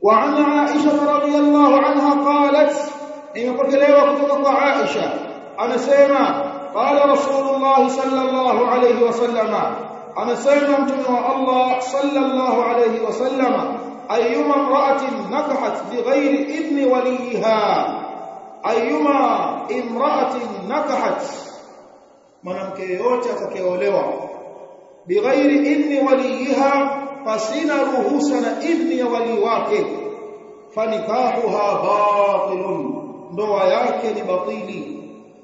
وعن عائشة رضي الله عنها قالت imepokelewa kutoka kwa Aisha anasema qala rasulullah sallallahu alayhi wasallama anasema mtume wa Allah sallallahu alayhi wasallama ayyuma imra'atin nakahat bighairi idni waliha ayyuma imra'atin nakahat mwanamke yote atakayeolewa bighairi idni waliha fasina ruhusa na idni ya wali wake fanikahuha batilun ndoa yake ni batili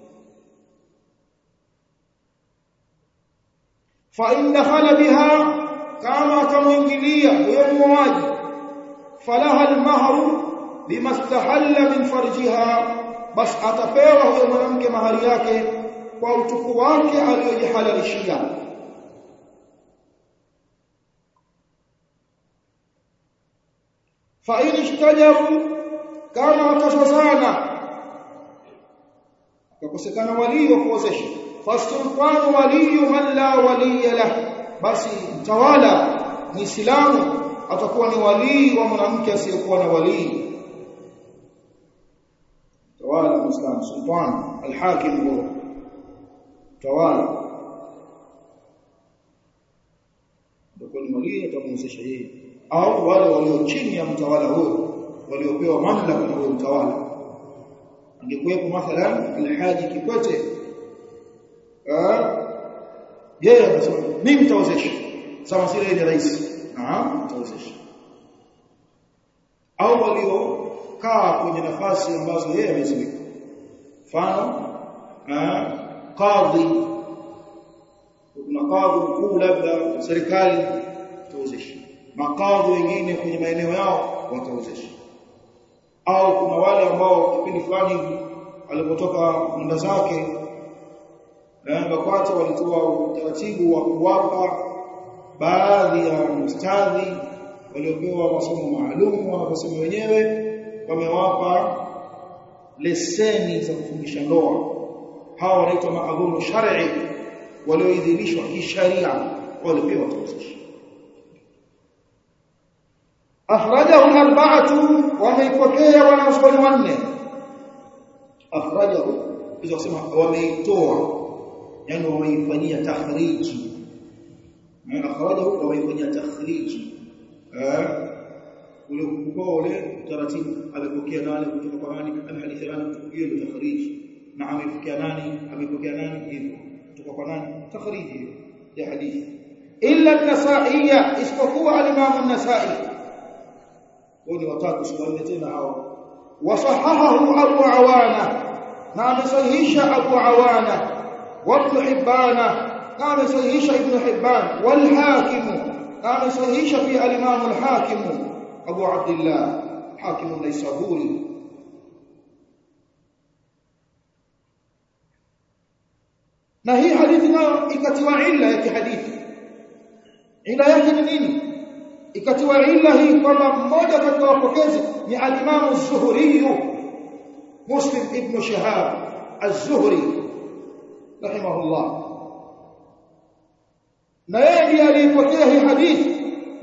fa in dakhala biha kama atamuingilia huyo muoaji falaha almahru bimastahalla min farjiha bas atapewa huyo mwanamke mahari yake kwa utuku wake aliyojihalalishia fa in ishtajaru kama wakashazana akakosekana walii wa kuozesha fasultanu waliyu man la waliya lah basi mtawala muislamu atakuwa ni walii wa mwanamke asiyekuwa na walii tawala muislamu sultan alhakim huwa tawala atakuwa ni walii atamuozesha yeye au wale walio chini ya mtawala huyo waliopewa mamlaka na huyo mtawala angekuwepo mathalan alhaji kikwete yeye anasema mimi nitawezesha sawa sile ile rais naam nitawezesha au waliokaa kwenye nafasi ambazo yeye ameziweka mfano kadhi kuna kadhi mkuu labda serikali itawezesha makadhi wengine kwenye maeneo yao watawezesha au kuna wale ambao kipindi fulani alipotoka mwenda zake na BAKWATA walitoa utaratibu wa kuwapa baadhi ya ustadhi waliopewa masomo maalum wanaposema wenyewe wamewapa leseni za kufundisha ndoa hawa wanaitwa maadhuru shar'i walioidhinishwa kisharia walipewa tawasisha akhrajahu al-arba'atu wameipokea wanazuoni wanne akhrajahu hizo kusema wameitoa yani wameifanyia takhriji na akhrajahu wameifanyia takhriji eh ule ukubwa ule taratibu amepokea nani kutoka kwa nani alhadithi nani hiyo ndio takhriji na amepokea nani amepokea nani hivyo kutoka kwa nani takhriji ya hadithi illa an-nasaiya isipokuwa al-imam an-nasai wao watatu sibaini tena hao wasahahahu abu awana na amesahihisha abu awana wa ibn hibana na amesahihisha ibn hibban wal hakim na amesahihisha fi al-imam al-hakim abu abdullah hakim an-naisaburi na hii hadithi nayo ikatiwa illa ya kihadithi illa yake ni nini ikatiwa illa hii kwamba mmoja kati ya wapokezi ni al-Imam az-Zuhri Muslim ibn Shihab az-Zuhri rahimahullah na yeye ndiye aliyepokea hii hadithi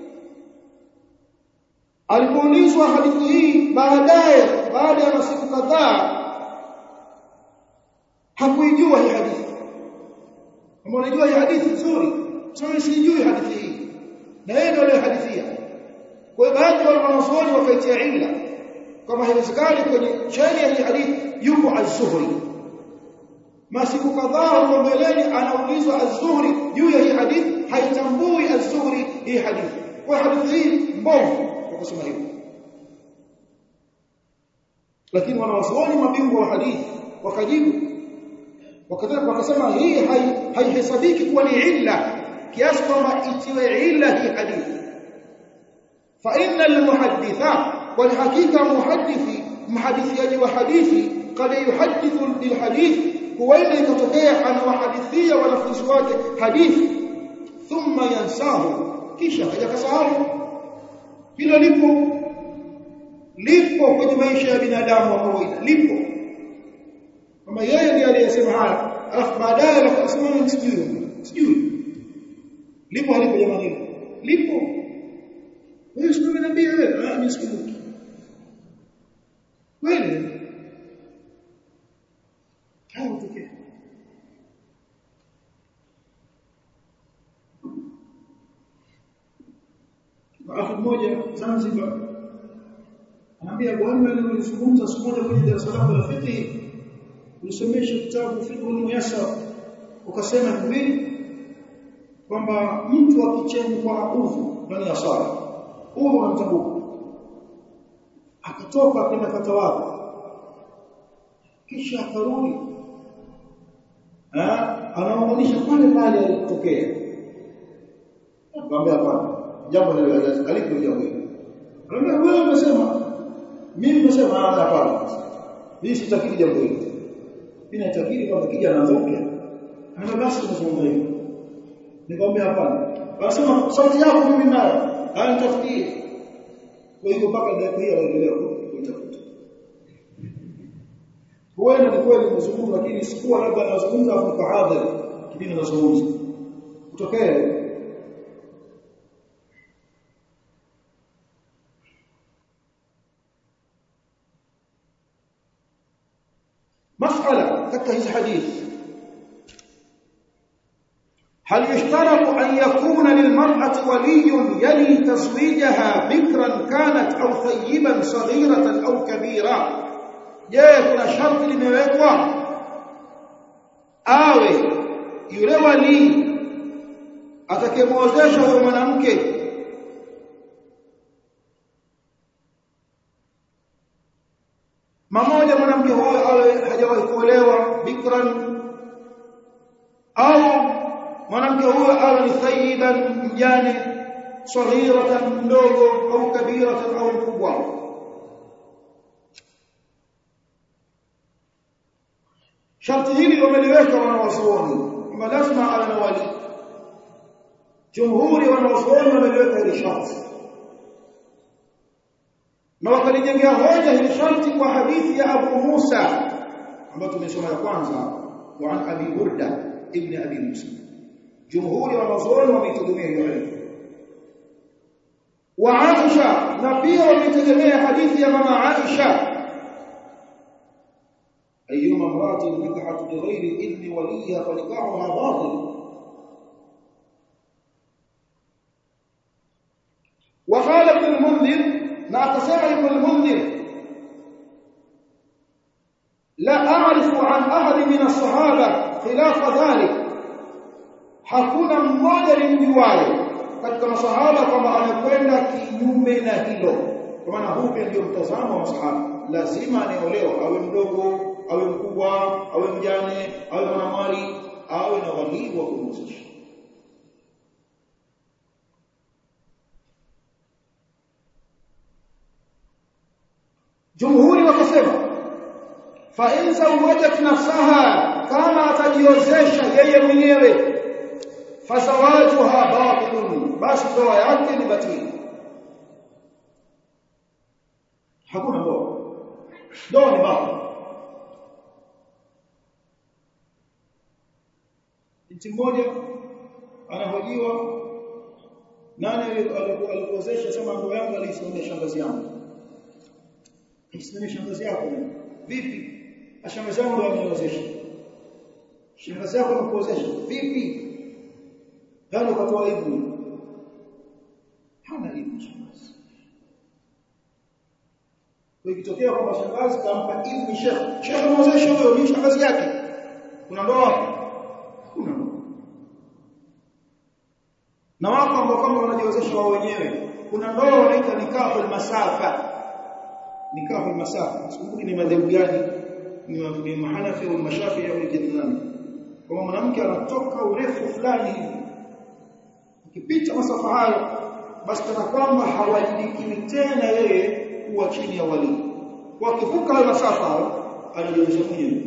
alipoulizwa hadithi hii baadaye baada ya masiku kadhaa hakuijua hii hadithi kama unajua hii hadithi nzuri sasa sijui hadithi hii na yeye ndio aliyehadithia kwa hiyo baadhi ya wanazuoni wakaitia illa kama haiwezekani kwenye cheni ya hii hadithi yupo az-Zuhri masiku kadhaa huko mbeleni anaulizwa az-Zuhri juu ya hii hadithi haitambui az-Zuhri hii hadithi kwa hadithi hii mbovu kwa kusema hivyo lakini wanawazuoni mabingwa wa hadithi wakajibu wakataka wakasema hii haihesabiki kuwa ni illa kiasi kwamba itiwe illa hii hadithi fa inna almuhadditha wal hakika muhaddithi mhadithiaji wa hadithi kad yuhaddithu bilhadithi huenda ikatokea anawahadithia wanafunzi wake hadithi thumma yansahu kisha hajakasahau hilo lipo lipo kwenye maisha ya binadamu wa kawaida lipo kama yeye ndiye aliyesema haya alafu baadaye anasema sijui sijui lipo halipo jamani lipo wewe sio unaniambia wewe ah mimi sikumbuki mmoja Zanzibar anambia bwana nilizungumza siku moja kwenye darasa lako la fiqh ulisomesha kitabu fiqh muyassar ukasema hivi kwamba mtu akichemkwa udhu ndani ya sala udhu unamtambuka akatoka kwenda katawadha kisha akarudi anaunganisha pale pale alipotokea akamwambia hapana jambo hilo aliko jambo hilo anambia wewe unasema mimi nasema hapana mimi sitakiri jambo hilo mimi natakiri kwamba kija anazoke ana basi unazungumza hivyo nikamwambia hapana anasema sauti yako mimi nayo anitafutie kwa hiyo mpaka dakika hii anaendelea kuitafuta huenda ni kweli mzungumzo lakini sikuwa labda anazungumza hapo kwa hadhara kipindi anazungumza kutokea مسألة katika hizi hadithi هل يشترط أن يكون للمرأة ولي يلي تزويجها بكرا كانت أو ثيبا صغيرة أو كبيرة je kuna sharti limewekwa awe yule wali atakemwozesha huyo mwanamke mmoja mwanamke huyo awe hajawahi kuolewa bikran au mwanamke huyo awe ni thayyiban mjane saghiratan mdogo au kabiratan au mkubwa sharti hili wameliweka wanawazuoni kwamba lazima awe na wali jumhuri wanawazuoni wameliweka hili sharti na wakalijengea hoja hili sharti kwa hadithi ya Abu Musa ambayo tumesoma ya kwanza wa an Abi Burda ibn Abi Musa jumhuri wanazuoni wameitegemea hiyo hadithi wa Aisha na pia wameitegemea hadithi ya mama Aisha أيما امرأة نكحت بغير إذن وليها فنكاحها باطل وقال ابن المنذر ما تسمع ابن المنذر لا أعرف عن أحد من الصحابة خلاف ذلك hakuna mmoja nimjuaye katika masahaba kwamba amekwenda kinyume na hilo kwa maana huu pia ndio mtazamo wa masahaba lazima anaolewa awe mdogo awe mkubwa awe mjane awe mwanamali awe na walii wa kumhusisha jumhuri wakasema fa in zawajat nafsaha kama atajiozesha yeye mwenyewe fazawajuha batilun basi ndoa yake ni batili hakuna ndoa ndoa ni batili binti mmoja anahojiwa nani alikuozesha sema ndoa yangu aliisimamia shangazi yangu isimamia shangazi yako vipi shangazi yangu ndio ameniozesha shangazi yako amekuozesha vipi Yaani ukatoa aibu. Hana aibu shangazi. Kwa ikitokea kwamba shangazi kampa idhini shekhe, shekhe mwozesha huyo ni shangazi yake. Kuna ndoa? Kuna ndoa. Na wako ambao kama wanajiwezesha wao wenyewe, kuna ndoa wanaita nikahu masafa. Nikahu masafa. Sikumbuki ni madhehebu gani? Ni ni mahanafi au mashafi au kijana. Kwa mwanamke anatoka urefu fulani hivi Ukipita masafa hayo basi kana kwamba hawajibikini tena yeye kuwa chini ya wali. Kwa kivuka hayo masafa hayo anajionyesha mwenyewe.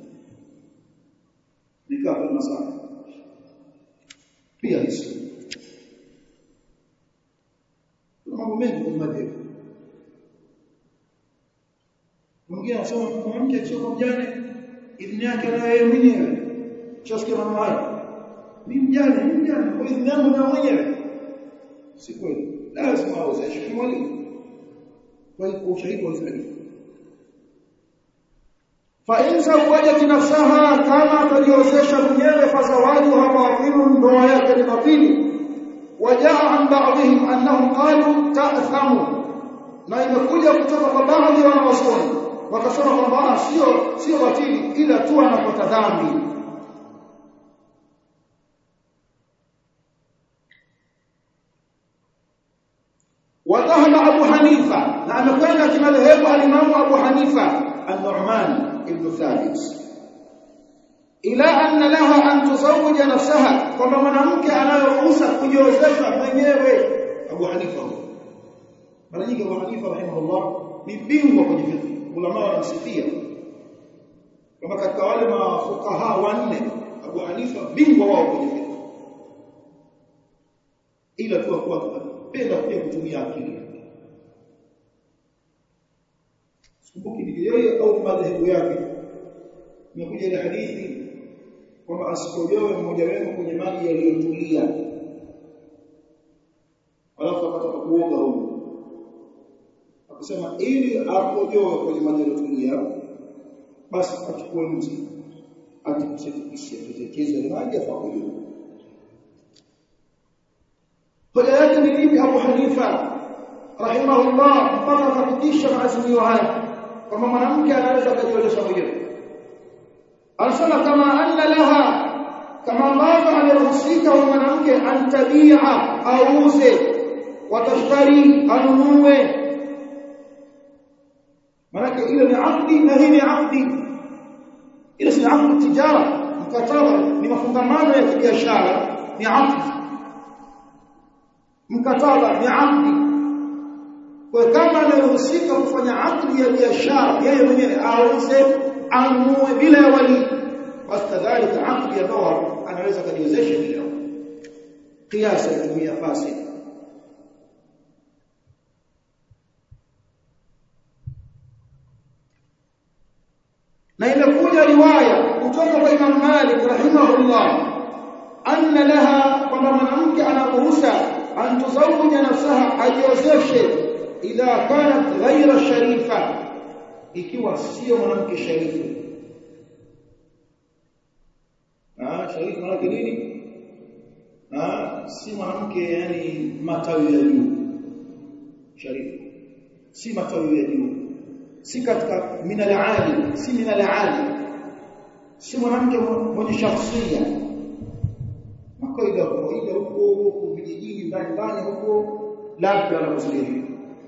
Nikaa kwa masafa. Pia hizo. Kuna mambo mengi kwa madhehebu. Mwingine anasema mwanamke akisoma mjane idhini yake na yeye mwenyewe. Chasikia mambo hayo mimi mjane mimi mjane kwa idhini yangu na mwenyewe si kweli lazima aozeshe kimwalimu kwa hiyo ushahidi wa hadithi fa in zawajat nafsaha kama atajiozesha mwenyewe fa zawajuha batilun ndoa yake ni batili wajaa an ba'dihim annahum qalu ta'thamu na imekuja kutoka kwa baadhi ya wanawazuoni wakasema kwamba sio sio batili ila tu anapata dhambi وذهب أبو حنيفة لأن كان كما ذهب الإمام أبو حنيفة النعمان بن ثابت إلى أن لها أن تزوج نفسها كما mwanamke anayoruhusa kujiozesha mwenyewe Abu Hanifa mara nyingi Abu Hanifa rahimahullah ni bingwa kwenye fiqh ulama wanamsifia kama katika wale mafukaha wanne Abu Hanifa bingwa wao kwenye fiqh ila tu kwa penda pia kutumia akili sikumbuki ni yeye au madhehebu yake imekuja ile hadithi kwamba asikojoe mmoja wenu kwenye maji yaliyotulia alafu akataka kuoga huko akasema ili akojoe kwenye maji yaliyotulia basi achukue mti atikisetikise tutekeze maji afakojoe hoja yake ni lipi Abu Hanifa rahimahullah mpaka akapitisha maazimio haya kwamba mwanamke anaweza kujiolesha mwenyewe anasema kama anna laha kama ambavyo ameruhusika huyo mwanamke antabia auze watashtari anunue manake ile ni akdi na hii ni akdi ile si akdi tijara mkataba ni mafungamano ya kibiashara ni akdi mkataba ni akdi kwa kama anaruhusika kufanya akdi ya biashara yeye mwenyewe auze anunue bila ya wali basi kadhalika akdi ya ndoa anaweza kujiwezesha bila kiasi kutumia fasi na imekuja riwaya kutoka kwa Imam Malik rahimahullah anna laha kwamba mwanamke anaruhusa an tuzawija nafsaha ajiozeshe idha kanat ghaira sharifa ikiwa sio mwanamke sharifu ah sharifu maana nini ah si mwanamke yani matawi ya juu sharifu si matawi ya juu si katika minal ali si minal ali si mwanamke mwenye shakhsia makaida kawaida huko huko vijijini ndani ndani huko labda anakusudia hivyo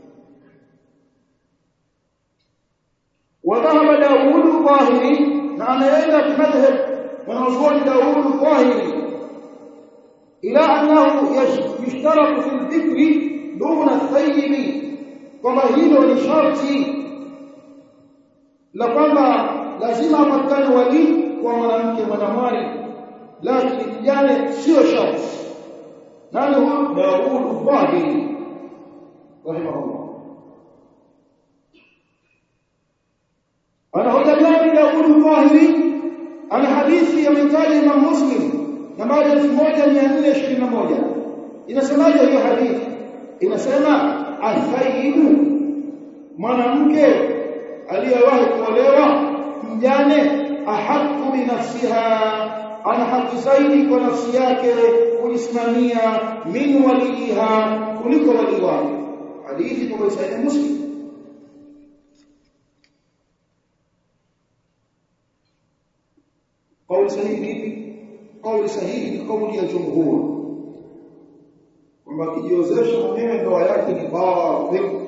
وذهب داوود الظاهري نعم إلى بمذهب ونظر داوود الظاهري إلى أنه يشترط في الذكر دون الثيب كما هيلو لشرطي لكما لازم أمكن ولي ومنامك مناماري لكن kijana sio sharti nani huyu Daud Dhahiri rahimahullah ana hoja gani Daud Dhahiri ana hadithi ya mitaji Imam Muslim nambari 1421 inasemaje hiyo hadithi inasema athaibu mwanamke aliyewahi kuolewa mjane ahaqqu bi nafsiha ana haki zaidi kwa nafsi yake kujisimamia min waliha kuliko wali wake hadithi kwa Sahih Muslim قول صحيح vipi قول sahihi ni kauli ya jumhur kwamba kijiozesha mwenyewe ndoa yake ni batil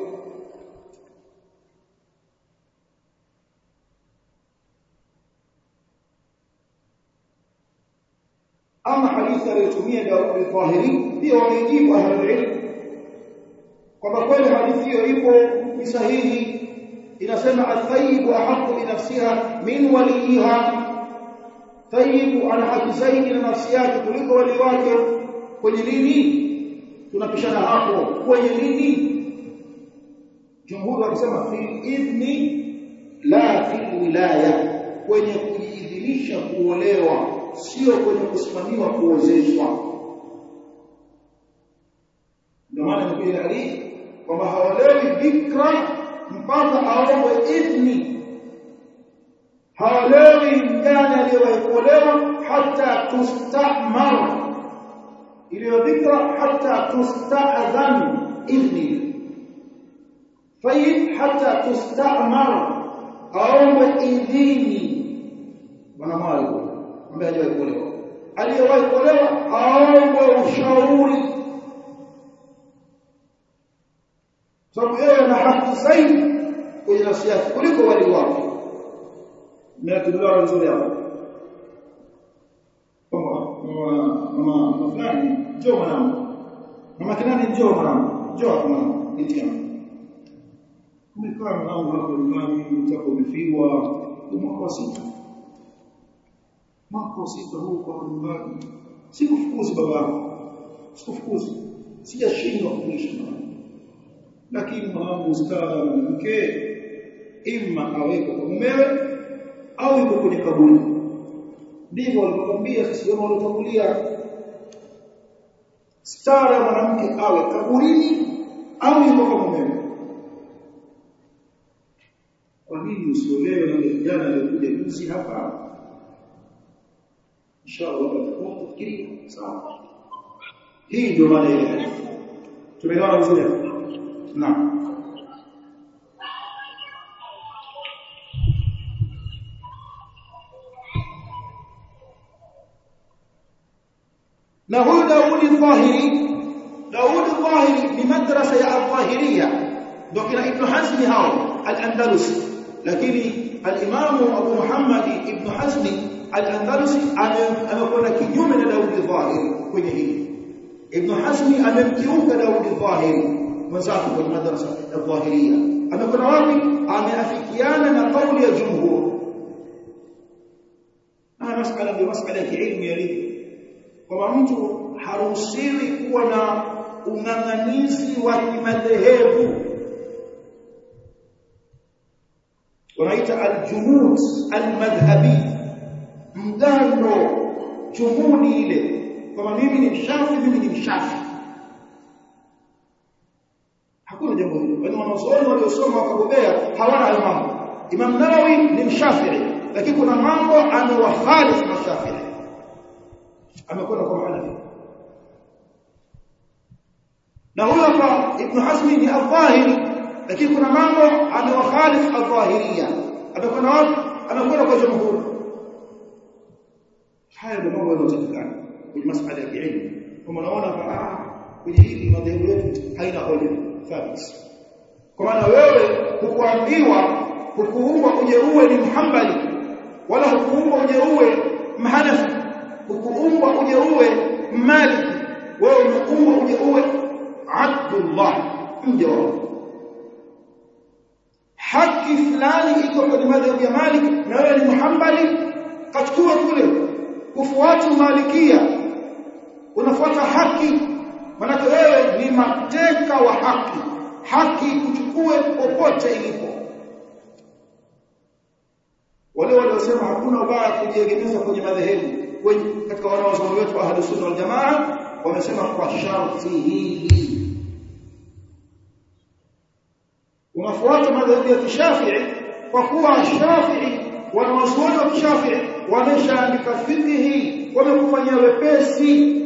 ama hadithi aliyotumia Daud al-Zahiri pia wamejibu ahlul ilm kwamba kweli hadithi hiyo ipo ni sahihi inasema athayibu ahqqu bi nafsiha min waliha thayibu ana haki zaidi na nafsi yake kuliko wali wake kwenye nini tunapishana hapo kwenye nini jumhuri wakisema fil idni la fil wilaya kwenye kujiidhinisha kuolewa sio kwenye kusimamiwa kuozeshwa ndio maana nimekuja hadithi kwamba haolewi bikra mpaka aombe idhni haolewi mjane aliyewahi kuolewa hata tustamar iliyo dhikra hata tusta'dhan idhni fayyid hata tustamar aombe idhini bwana mwali ambaye hajawahi kuolewa aliyewahi kuolewa aombe ushauri sababu yeye ana haki zaidi kwenye nafsi yake kuliko wali wake mmeatuliwa vizuri hapo kwamba mama mama fulani njoo mwanangu mama kinani njoo mwanangu njoo hapo mwanangu binti yangu umekaa mwanangu hapo nyumbani mtako umefiwa mwaka wa sita mwaka wa sita huu kwa nyumbani sikufukuzi baba sikufukuzi sijashindwa kuishi lakini mwanangu ustara mke imma aweko kwa mumewe au yuko kwenye kaburi ndivyo walivyokwambia sisi wao waliotangulia stara ya mwanamke awe kaburini au yuko kwa mumewe kwa nini usiolewe na vijana waliokuja juzi hapa inshallah watakuwa kufikiria sawa hii ndio maana ile tumeelewana vizuri naam na huyu Daudi Dhahiri Daudi Dhahiri ni madrasa ya Al-Dhahiriya ndio kina Ibn Hazm hao Al-Andalusi lakini al-Imam Abu Muhammad Ibn Hazm Al-Andalusi amekwenda kinyume na Daudi Dhahiri kwenye hili Ibn Hazm amemkiuka Daudi Dhahiri mwenzake kwenye madrasa ya Dhahiriya amekwenda wapi ameafikiana na kauli ya jumhur na masala ni masala ya kiilmu yalivyo kwamba mtu haruhusiwi kuwa na ung'ang'anizi wa kimadhehebu wanaita aljumud almadhhabi mgando jumudi ile kwamba mimi ni mshafi mimi ni mshafi hakuna jambo hilo yaani wanazuoni waliosoma wakabobea hawana hayo mambo Imam Nawawi ni mshafii lakini kuna mambo amewakhalifu mashafii amekwenda kwa Hanafi na huyo hapa Ibn Hazm ni al-Zahiri lakini kuna mambo amewakhalif al-Zahiriyya amekwenda wapi amekwenda kwa jumhur haya ndio mambo yanayotakikana kwenye masuala ya kielimu kama unaona ah kwenye hili madhehebu yetu haina hoja thabit kwa maana wewe hukuambiwa hukuumbwa uje uwe ni mhambali wala hukuumbwa uje uwe mhanafi hukuumbwa uje uwe maliki wewe umeumbwa uje uwe abdullah mja wa haki fulani iko kwenye madhhabu ya Malik na wewe ni muhambali kachukua kule kufuata malikia unafuata haki maana wewe ni mateka wa haki haki kuchukue popote ilipo wale waliosema hakuna ubaya kujiegemeza kwenye madhehebu katika wanaozuoni wetu wa ahlus sunna wal jamaa wamesema kwa sharti hili unafuata madhehebu ya kishafii kwa kuwa shafii wanawazuoni wa kishafii wameshaandika fiqhi wamekufanyia wepesi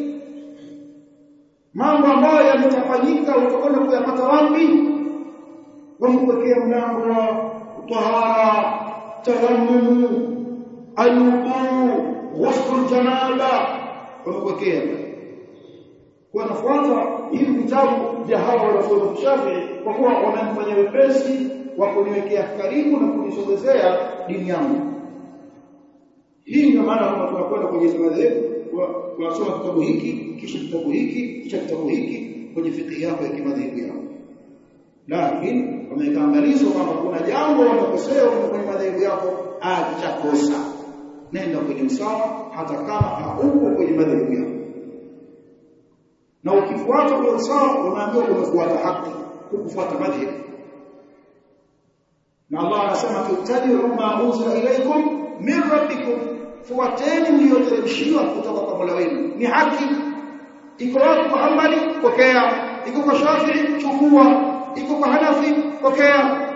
mambo ambayo yametafanyika utakwenda kuyapata wapi wamekuwekea mlango wa tahara tayammum alwudu ghusl janaba wamekuwekea kwa nafuata hivi vitabu vya hawa wanafunzi wa Shafi'i kwa kuwa wananifanya wepesi wa kuniwekea karibu na kunisogezea dini yangu hii ndio maana kama tunakwenda kwenye madhehebu tunasoma kitabu hiki kisha kitabu hiki kisha kitabu hiki kwenye fikhi yako ya kimadhehebu yako lakini wameweka angalizo kwamba kuna jambo wamekosea kwenye madhehebu yako achakosa nenda kwenye usawa hata kama hauko kwenye madhehebu yako na ukifuata ule usawa unaambiwa umefuata haki hukufuata madhehebu na Allah anasema tutabi'u ma unzila ilaykum min rabbikum fuateni mlioteremshiwa kutoka kwa Mola wenu ni haki iko wapi kwa Hanbali pokea iko kwa Shafi'i chukua iko kwa Hanafi pokea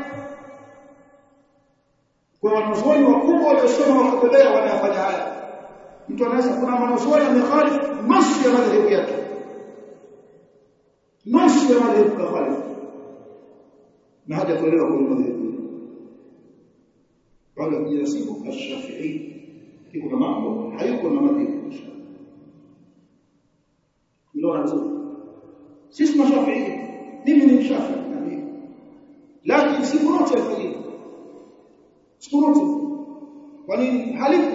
kwa wanazuoni wakubwa waliosoma wakabelea wanayafanya haya mtu anaweza kuna mwanazuoni amekhalifu nusu ya madhehebu yake nusu ya madhehebu kakhalifu na haja kuelewa kwa madhehebu wala kujinasibu ashafii iko na mambo hayuko na madhehebu mnaona vizuri sisi mashafii mimi ni mshafii lakini siku yote alfajiri siku yote kwa nini halipo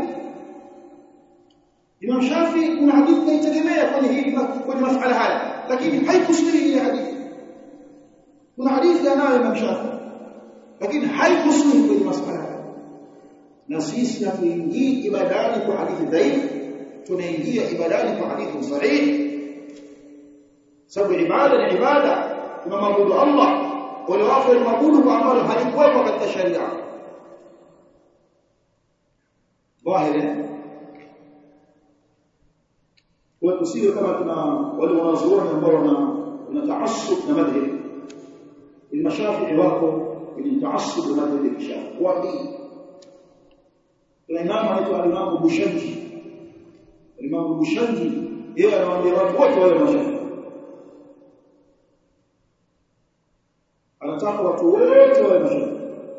Imam Shafi kuna hadithi inaitegemea kwenye hili kwenye masuala haya lakini haikusiri ile hadithi kuna hadithi anayo Imam Shafi lakini haikusiri kwenye masuala haya na sisi hatuingii ibadani kwa hadithi dhaifu tunaingia ibadani kwa hadithi sahihi sababu ibada ni ibada tunamwabudu Allah wale wako maabudu kwa ambalo halikuwepo katika sharia wahile kwa tusiwe kama tuna wale wanazuoni ambao wana wana taassub na madhhabi المشافعي wako kwenye taassub na madhhabi ya Shafi wapi kuna imamu anaitwa Imam Bushanji Imam Bushanji yeye anawaambia watu wote wale mashafi anataka watu wote wawe mashafi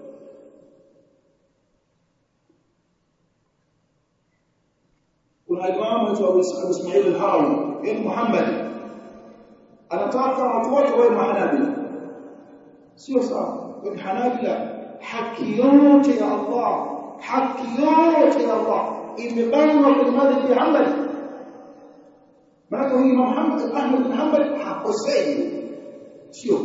kuna imamu anaitwa Abu Ismail al-Harawi yeye Muhammad anataka watu wote wawe mahanabila sio sawa kwa hanabila haki yote ya Allah haki yote ya Allah imebanwa kwenye madhhabi ya Hanbali maana huyu Muhammad Ahmad bin Hanbal hakosei sio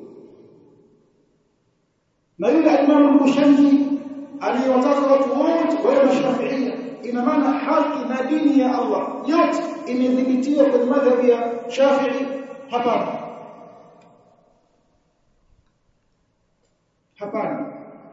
na yule Imam Bushanji aliyewataka watu wote wawe mashafiia ina maana haki na dini ya Allah yote imedhibitiwa kwenye madhhabi ya Shafi'i hapana hapana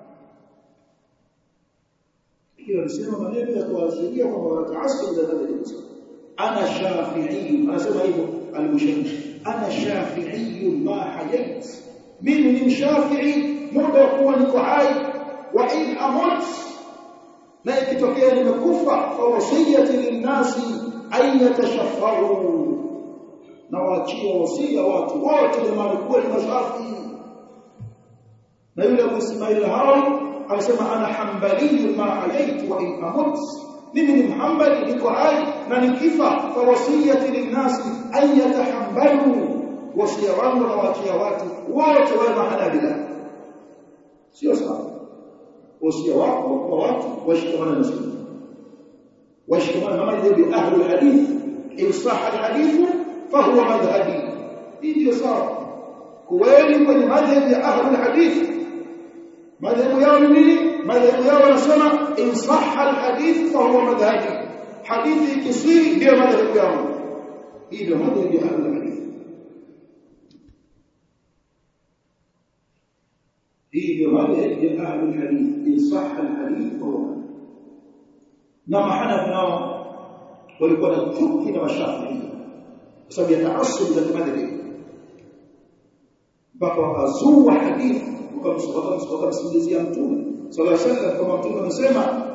hiyo alisema maneno ya kuashiria kwamba wataasub na madhhabi ana shafi'i anasema hivyo al-Bushanji ana shafi'i ma hayat mimi ni mshafi'i muda wa kuwa niko hai wa in amut na ikitokea nimekufa fa wasiyati linnasi an yatashaffaru na waachia wasia watu wote jamani kuwa ni mashafi na yule Abu Ismail Harawi anasema ana hanbali ma hayaitu wa in amut mimi ni mhambali niko hai na nikifa fa wasiyati linnasi an yatahambalu wasia wangu na waachia watu wote wawe mahanabila sio sawa wasia wako kwa watu washikamana na sunna washikamana na madhhabi ahli alhadith in sahha alhadith fahuwa madhhabi hii ndio sawa kweli kwenye madhhabi ya ahli alhadith madhhabu yao ni nini madhhabu yao wanasema in sahha alhadith fahuwa madhhabi hadithi ikisiri ndio madhhabu yao hii ndio madhhabi ya ahli alhadith hii ndio madhhabi ya ahli alhadith in sahha alhadith fahuwa na mahanafi nao walikuwa na chuki na mashafi'i kwa sababu ya taasub za madhhabi mpaka wakazua hadithi wakamsikilizia mtume sallallahu alaihi wasallam kama mtume amesema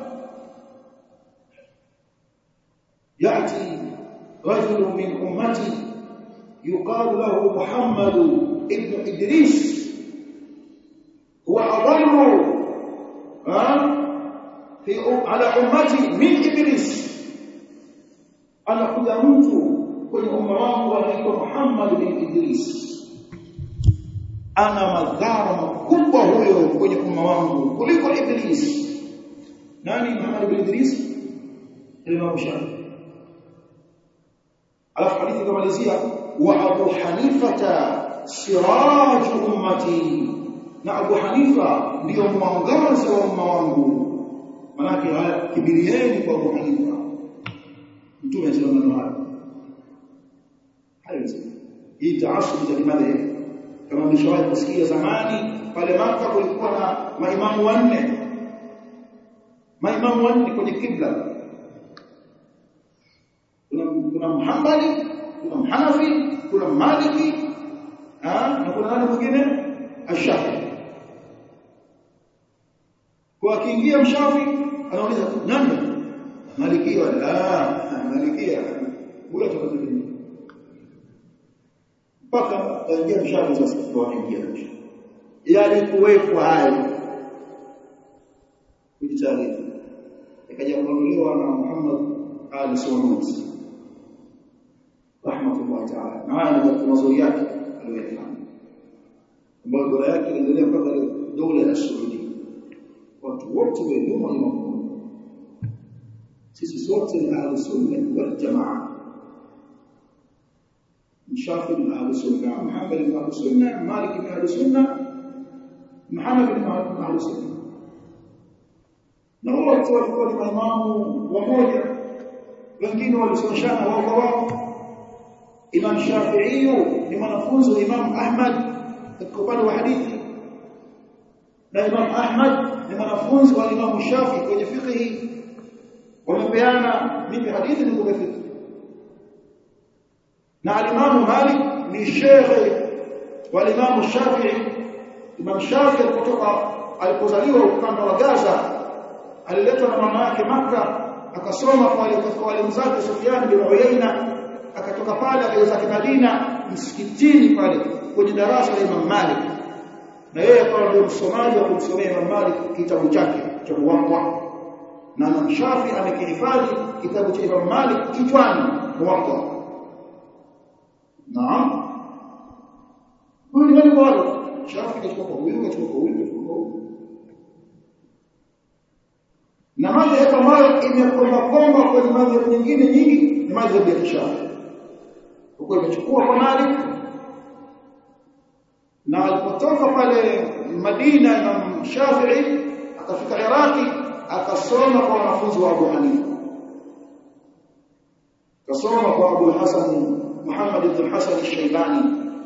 yati rajul min ummati yuqalu lahu muhammad ibn idris huwa adallu fi ala ummati min iblis anakuja mtu kwenye umma wangu anaitwa muhammad bin idris ana madhara makubwa huyo kwenye umma wangu kuliko Iblis. Nani Muhammad bin Idris? Imam Shafi. Alafu hadithi kamalizia wa Abu Hanifata siraj ummati, na Abu Hanifa ndio mwangaza wa umma wangu. Manake haya kibirieni kwa Abu Hanifa. Mtume anasema maneno haya. Hayo hii taasub za kimadhehebu kama mlishawahi kusikia zamani pale Maka kulikuwa na maimamu wanne maimamu wanne kwenye kibla kuna kuna Muhammadi kuna Mhanafi kuna Maliki na kuna nani mwingine Ashafi kwa akiingia mshafi anauliza nani Maliki wala Maliki huyo atakwambia mpaka kaingia mshafi sasa ndio anaingia yalikuwepo hayo kujitaarifu ikaja kuondolewa na Muhammad Ali Sunusi rahmatullah ta'ala na haya ni mazuri yake aliyofanya ambayo dola yake iliendelea mpaka dola ya Saudi watu wote wa nyuma ni mamoja sisi sote ni ahli sunna wal jamaa Shafi ni ahli sunna Muhammad ni ahli sunna Malik ni ahli sunna Muhammad ni ahli sunna na wote walikuwa ni maimamu wamoja wengine walisomeshana wao kwa wao Imam Shafi'i ni mwanafunzi wa Imam Ahmad katika upande wa hadithi na Imam Ahmad ni mwanafunzi wa Imam Shafi kwenye fiqh wamepeana nipe hadithi ni kwa fiqh na Imam Malik ni shekhe wa Imam Shafi'i Imam Shafi alipotoka alipozaliwa ukanda wa Gaza aliletwa na mama yake Makka akasoma kwa walimu zake Sufyan bin Uyayna akatoka pale akaenda Madina msikitini pale kwenye darasa la Imam Malik na yeye akawa ndio msomaji wa kumsomea Imam Malik kitabu chake cha Muwatta na Imam Shafi amekihifadhi kitabu cha Imam Malik kichwani Muwatta naam huyu ni wale wale Shafi kachukua kwa huyu kachukua kwa huyu kachukua kwa huyu na madhehebu ambayo imekomba komba kwenye madhehebu nyingine nyingi ni madhehebu ya Kishafi huko imechukua kwa Malik na alipotoka pale Madina na Shafi'i akafika Iraki akasoma kwa wanafunzi wa Abu Hanifa akasoma kwa Abu Hasan Muhammad ibn Hasan al-Shaybani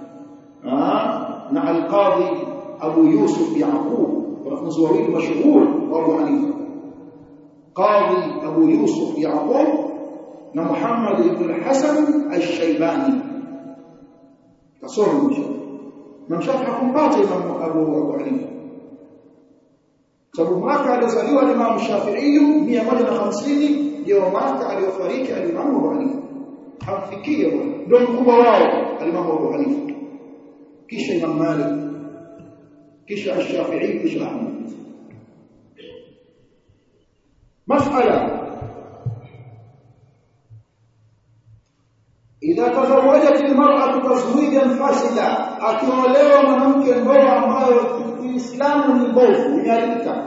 na al-Qadhi Abu Yusuf Yaqub wanafunzi wawili mashuhuri wa Abu Hanifa Qadhi Abu Yusuf Yaqub na Muhammad ibn Hasan al-Shaybani kasoma mshafi na mshafi hakumpata Imam Abu Abu Hanifa sababu mwaka aliozaliwa Imam Shafi'i 150 ndio mwaka aliofariki Imam Abu Hanifa hamfikia ndio mkubwa wao Imam Abu Hanifa kisha Imam Malik kisha Shafi'i kisha Ahmad مسألة إذا تزوجت المرأة تزويجا فاسدا akiolewa mwanamke ndoa ambayo Uislamu ni mbovu imeharibika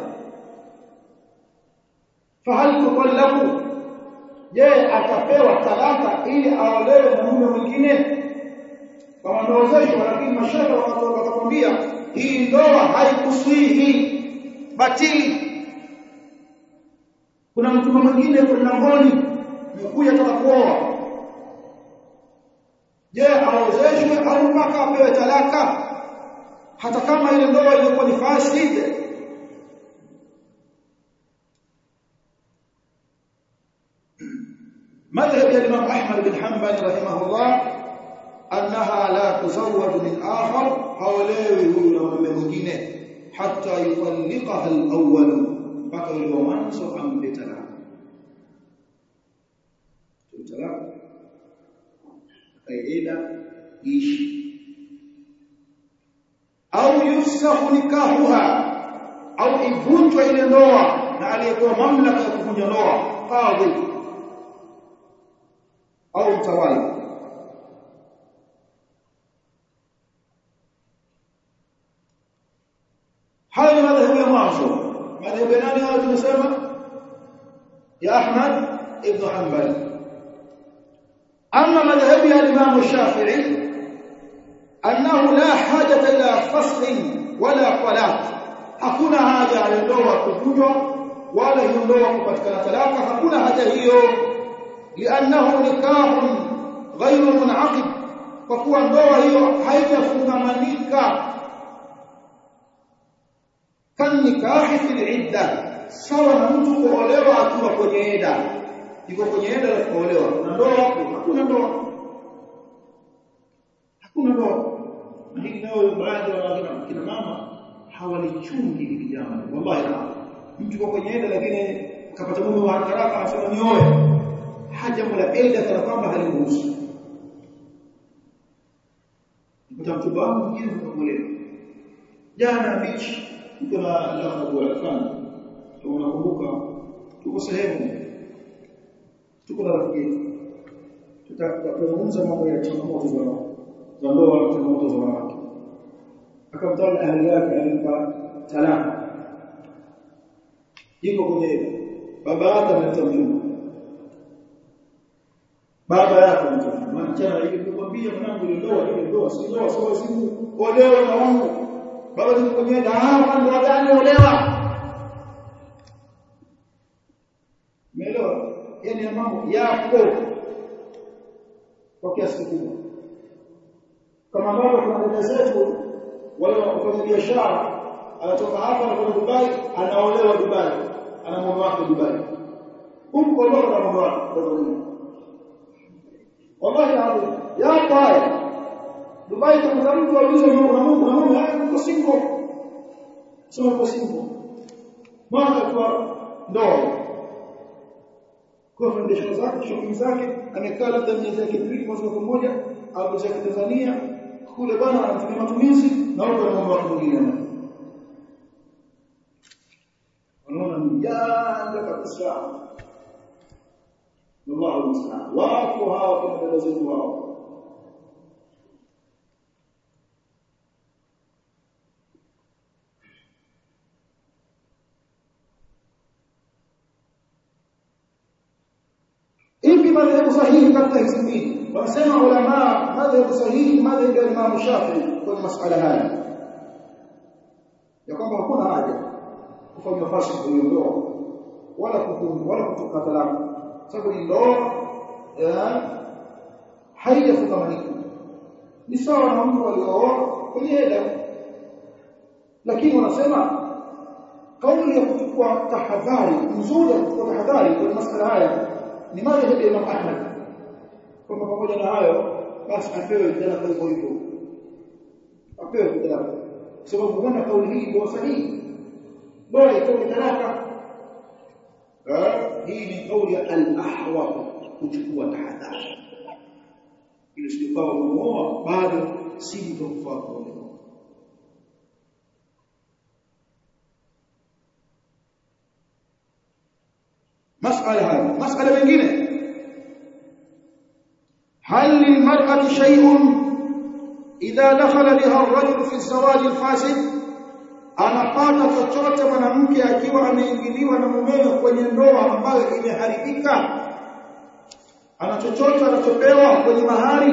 fahal tuqallabu je atapewa talaka ili aolewe na mume mwingine kama ndoozeshwa lakini mashaka wakakwambia hii ndoa haikuswihi batili kuna mtu mwingine kwa mlangoni mkuja toka kuoa je aozeshwe au mpaka apewe talaka hata kama ile ndoa ilikuwa ni fasidi مذهب الإمام أحمد بن حنبل رحمه الله أنها لا تزوج من آخر حوليه هو من حتى يطلقها الأول mpaka yule wa mwanzo ampe talaka talaka kaida ishi au yufsahu nikahuha au ivunjwe ile ndoa na aliyekuwa mamlaka ya kuvunja ndoa qadhi au mtawali hayo ni madhehebu ya mwanzo madhehebu ya nani hao tumesema ya Ahmad ibn Hanbal ama madhehebu ya Imam Shafi'i annahu la hajata ila fasl wala talaq hakuna haja ya ndoa kuvunjwa wala hiyo ndoa kupatikana talaka hakuna haja hiyo liannahu nikahun ghairu munaqid kwa kuwa ndoa hiyo haijafungamanika kan nikahi fil idda sawa na mtu kuolewa akiwa kwenye ida yuko kwenye ida na kuolewa na ndoa hakuna ndoa hakuna ndoa na hili nao baadhi ya kina mama hawalichungi hili jambo wallahi mtu yuko kwenye ida lakini kapata mume wa haraka anasema nioe haja la ida kana kwamba haliruhusu mchumba wangu mwingine mkamuelewa jana beach niko na lakabu ya fulani tunakumbuka tuko sehemu tuko na rafiki yetu tutazungumza mambo ya changamoto za za ndoa na changamoto za wanawake akamtawala ahli yake alimpa talaka yuko kwenye baba yake analeta mjumbe baba yake mtoto maana chana ile kumwambia mwanangu ile ndoa ile ndoa si ndoa sawa simu olewa na wangu baba nikwambia ah ndoa gani olewa Umeelewa? Yaani mambo yapo kwa kiasi kikubwa. Kama ambavyo kuna dada zetu wale wafanya biashara anatoka hapa anakwenda Dubai, anaolewa Dubai, ana mume wake Dubai. Huko ndio na mume wake kwa Dubai. Wallahi hapo yapo haya. Dubai kama mtu aulize Mungu na Mungu na Mungu hayuko single. Sio kwa single. Mwaka kwa ndoa kwa biashara zake shughuli zake amekaa labda miezi yake miwili mwezi mmoja au zake Tanzania kule bwana anatumia matumizi na huko na mambo yake mengine wanaona mjanga kabisa Allahu musta'an wapo hawa kama dada zetu wao ipi madhehebu sahihi katika hizi mbili wanasema ulama madhehebu sahihi madhehebu ya Imam Shafi'i kwenye masuala haya ya kwamba hakuna haja kufanya fashi kwenye ndoa wala kufunga wala kutoka talaka sababu ni ndoa haijafungamanika ni sawa na mtu aliyooa kwenye eda lakini wanasema kauli ya kuchukua tahadhari nzuri ya kuchukua tahadhari kwenye masuala haya ni madhhabu ya Imam Ahmad kwamba pamoja na hayo basi apewe talaka hivyo hivyo apewe talaka sababu huenda kauli hii ndio sahihi bora itoe talaka hii ni kauli ya al-ahwa kuchukua tahadhari ili sikawa umeoa bado si mtofaa kwa مسألة هذه مسألة mengine هل للمرأة شيء إذا دخل بها الرجل في الزواج الفاسد anapata chochote mwanamke akiwa ameingiliwa na mumewe kwenye ndoa ambayo imeharibika ana chochote anachopewa kwenye mahari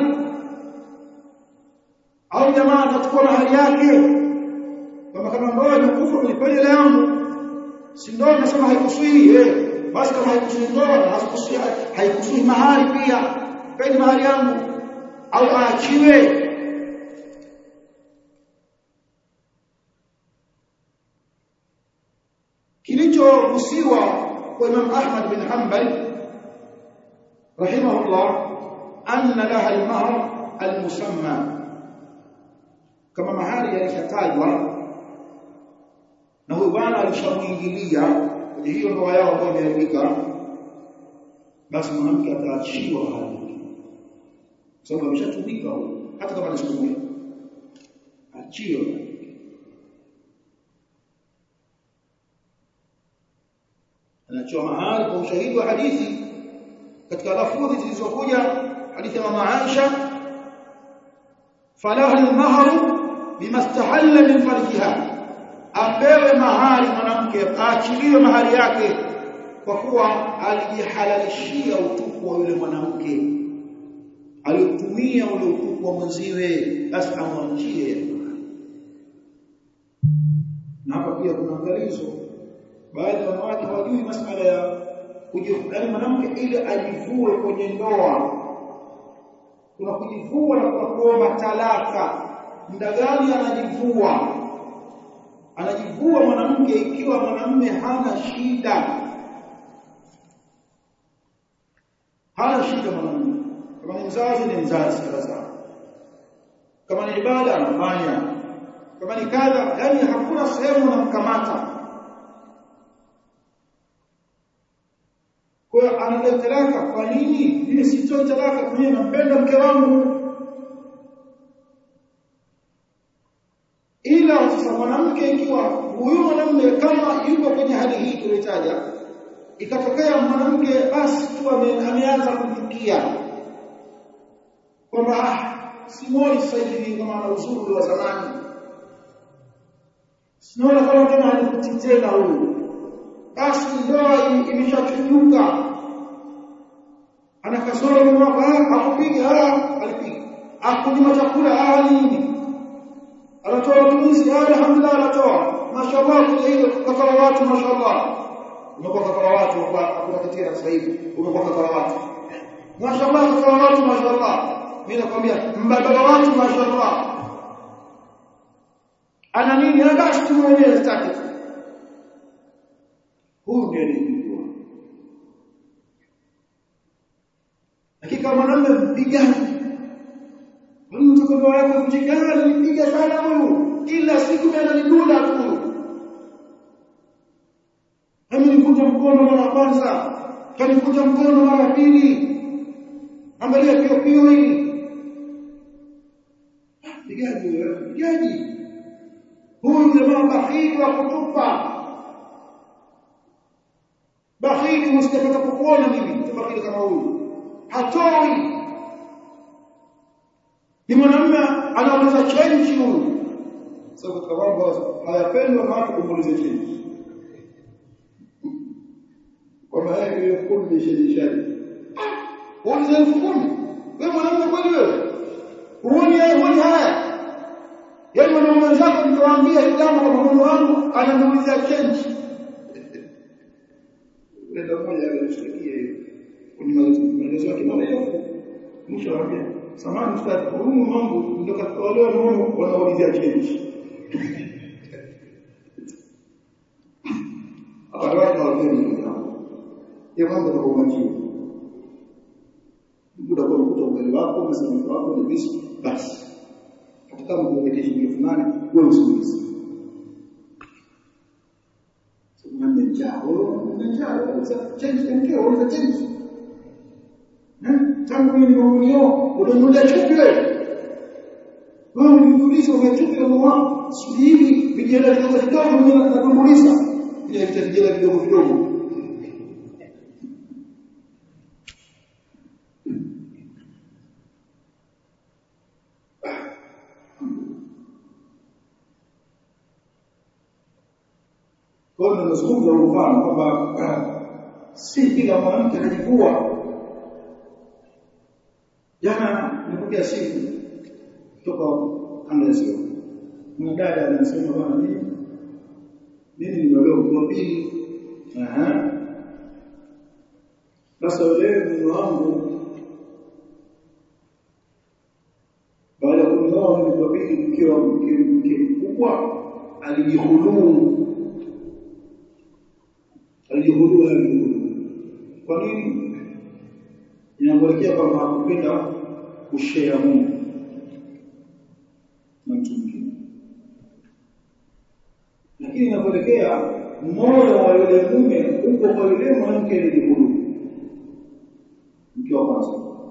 au jamaa atachukua mahari yake kama kama ndoa imekufa nilipe ile yangu si ndoa nasema haikusui eh basi kama haikusui ndoa haikusui haikusui mahari pia peni mahari yangu au aachiwe kilichohusiwa kwa Imam Ahmad bin Hanbal rahimahullah anna laha al-mahr al-musamma kama mahari yalishatajwa na huyu bwana alishamuingilia kwenye hiyo ndoa yao ambayo imeharibika basi mwanamke ataachiwa hali sababu ameshatumika hata kama ni siku moja achiwe anachoa mahali kwa ushahidi wa hadithi katika lafudhi zilizokuja hadithi ya mama Aisha falaha al-mahr bima istahalla min farjiha apewe mahari mwanamke aachiliwe mahari yake kwa kuwa alijihalalishia utupu wa yule mwanamke aliyotumia ule utupu wa mwenziwe basi amwachie na hapa pia kuna angalizo baadhi ya wanawake hawajui masuala ya kujifanya mwanamke ili ajivue kwenye ndoa kuna kujivua na kuna kuomba talaka muda gani anajivua anajivua mwanamke ikiwa mwanamume hana shida hana shida mwanamume kama ni mzazi ni mzazi sasa kama ni ibada anafanya kama ni kadha yani hakuna sehemu unamkamata kwa hiyo anadai talaka kwa nini mimi sitoi talaka mimi nampenda mke wangu mwanamke ikiwa huyu mwanamume kama yuko kwenye hali hii tulitaja ikatokea mwanamke basi tu ameanza kuchukia kwamba ah simoni sasa hivi kama ana uzuri wa zamani sinaona kama tena hanivuti tena huyu basi ndoa imeshachunyuka ana kasoro mwaka akupiga ah alipiga akunyima chakula ah nini anatoa matumizi alhamdulillah anatoa mashallah kuja hiyo kafara watu mashallah umekuwa kafara watu akupatia sasa hivi umekuwa kafara watu mashallah kafara watu mashallah mimi nakwambia mbadala watu mashallah ana nini basi tu mwenyewe staki huyu ndiye anijua hakika mwanamume mpigani mtu kwa yako mjigana nipiga sana huyu kila siku ananidunda tu Mimi nikuja mkono mara kwanza, kanikuja mkono mara pili. Angalia pio pio hili. Pigaji wewe, pigaji. Huyu jamaa bakhili wa kutupa. Bakhili msitapata kukuona mimi, bakhili kama huyu. Hatoi. Ni mwanamume anauliza change huyu. Sasa katika mambo hayapendwa na watu kumuuliza change. kwamba yeye kumi shedishani uulize elfu kumi wewe mwanamume kweli wewe huoni yeye huoni haya yaani mwanamume wenzako mtawaambia hili jambo kwa mume wangu anamuulizia change nenda mmoja alishtakia hiyo kwenye maelezo yake marefu mwisho anambia samahani ustadi huyu mambo ndio katika wale wanaona wanaulizia change Akaweka wageni hiyo mambo kwa umakini. Muda kwa kukuta ugali wako na samaki wako na visu basi. Hata kama unaelekea shilingi fulani wewe usiulize. Sababu ni njaa, wewe njaa, wewe change mkeo, wewe change. Eh? Tangu mimi nimeonio, unanunulia chupi wewe. Wewe uniuliza umechupi na mwanangu, sijui vijana vidogo vidogo mimi nakuuliza. Ile vijana vidogo vidogo Kwa hiyo tunazungumza mfano kwamba si kila mwanamke anajivua. Jana nilipokea simu kutoka kanda ya Ziwa. Mwanadada anasema bwana mimi mimi nimeolewa kwa pili. Aha. Sasa yule mume wangu baada ya kunioa mimi kwa pili mke wa mke mkubwa alijihuluu alijihudua alijihudua. Kwa nini? Inakuelekea kwamba hakupenda kushare Mungu na mtu mwingine, lakini inakuelekea moyo wa yule mume uko kwa yule mwanamke alijihudua, mke wa kwanza.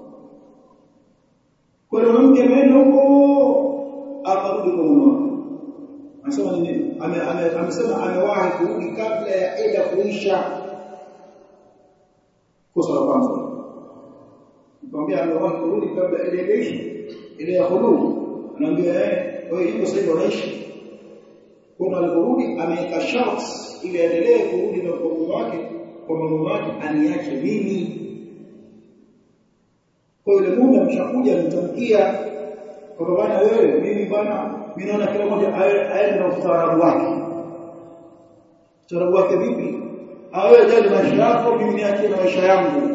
Kwa hiyo mwanamke ameenda huko akarudi kwa mume wake anasema nini amesema amewahi kurudi kabla ya eda kuisha kosa la kwanza nikamwambia amewahi kurudi kabla eda kuisha ile ya huduma anaambia eh wewe hiyo sasa unaishi kuna aliporudi ameweka sharts ili aendelee kurudi na kwa wake kwa mume wake aniache mimi kwa yule mume ameshakuja nitamkia kwa bwana wewe mimi bwana mimi naona kila mmoja aende na ustaarabu wake ustaarabu wake vipi awe jali maisha yako mimi niache na maisha yangu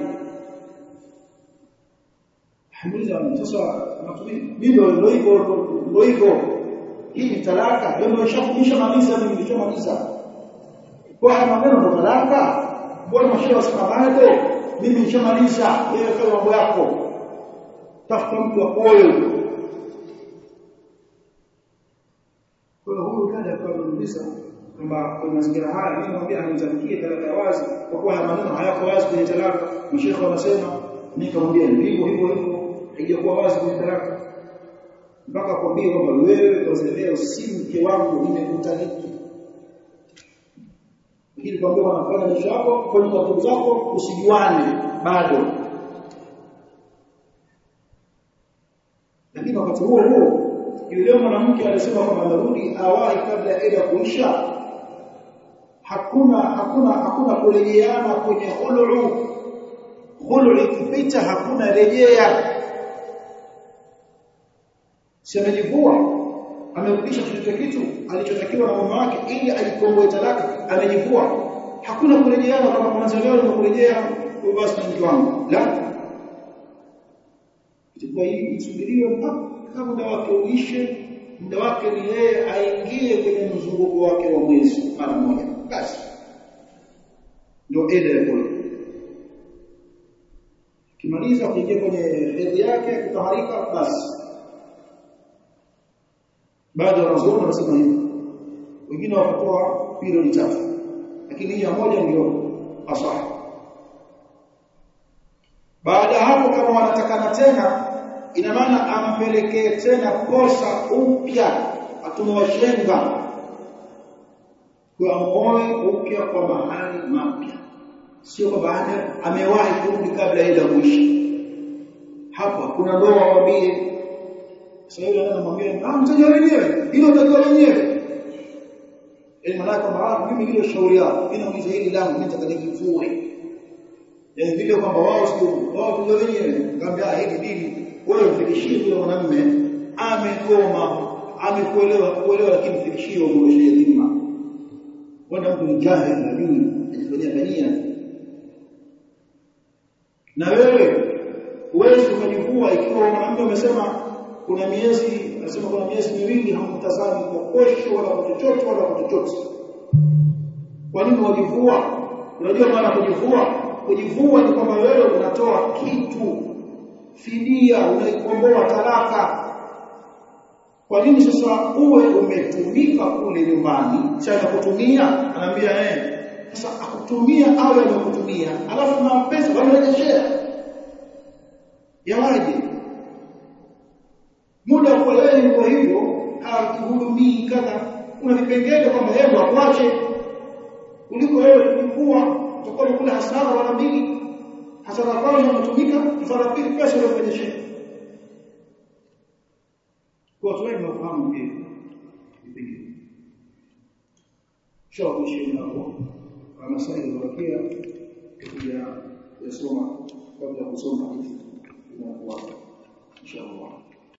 Alhamdulillah sasa mimi ndio hivyo ndio hivyo hii ni talaka ndio nimeshafundisha maliza mimi nilichomaliza kwa haya maneno ndo talaka mbona mashehe wasema bado mimi nishamaliza wewe fanya mambo yako tafuta mtu wa moyo Kwa hiyo huyu dada kwa kuniuliza kwamba kwa mazingira haya mimi namwambia anitamkie talaka ya wazi kwa kuwa haya maneno hayako wazi kwenye talaka. Mashekhe wanasema nikamwambia hivyo hivyo hivyo haijakuwa wazi kwenye talaka. mpaka kwambie kwamba wewe kwa leo si mke wangu nimekutaliki lakini kwambia wanafanya maisha yako kwenye taratibu zako usijuane bado lakini wakati huo huo yule mwanamke alisema kwamba anarudi awahi kabla ya ida kuisha hakuna hakuna hakuna kurejeana kwenye khulu khulu ikipita hakuna rejea semejivua amerudisha chochote kitu alichotakiwa na mama wake ili alikomboe talaka amejivua hakuna kurejeana kama kwanza leo na kurejea kwa basi mke wangu la itakuwa hii isubiriwe mpaka muda wake uishe muda wake ni yeye aingie kwenye mzunguko wake wa mwezi mara moja basi ndio ende ya kule kimaliza kuingia kwenye hedhi yake kutaharika basi baadhi ya wanazuoni wanasema hivi wengine wakatoa period tatu lakini hii ya moja ndio asahi baada ya hapo kama wanatakana tena ina maana ampelekee tena kosa upya atumewashenga kwa amoe upya kwa mahali mapya sio kwa baada amewahi kurudi kabla ile kuishi hapa kuna ndoa wambie sasa yule anamwambia ah mtajua wenyewe hilo utajua wenyewe yani maana kwamba mimi hilo shauri yao mimi nauliza hili langu mimi nitakajifue yani vile kwamba wao sio wao tujua wenyewe ngambia hili dini wewe mfikishie yule mwanamume amekoma amekuelewa kuelewa lakini mfikishie umrudishie dhima wanda mtu ni jahil na dini ajifanyia bania na wewe huwezi ukajivua ikiwa mwanamume amesema kuna miezi anasema kuna miezi miwili hamtazami kwa kosho wala kwa chochote wala kwa chochote kwa nini wajivua unajua maana kujivua kujivua ni kwamba wewe unatoa kitu fidia unaikomboa talaka kwa nini sasa uwe umetumika kule nyumbani cha kutumia anaambia eh sasa akutumia au amekutumia alafu na pesa wanarejeshea yawaje muda kwa wewe kwa hivyo hakuhudumii kadha kuna vipengele kwamba yeye akuache kuliko wewe kujivua utakuwa kula hasara wala mbili hasara kwanza unatumika hasara pili pesa unafanyisha kwa watu wengi wafahamu pia vipengele shauri kuishi hapo kama sasa ilivyokia kuja kusoma kabla kusoma hivi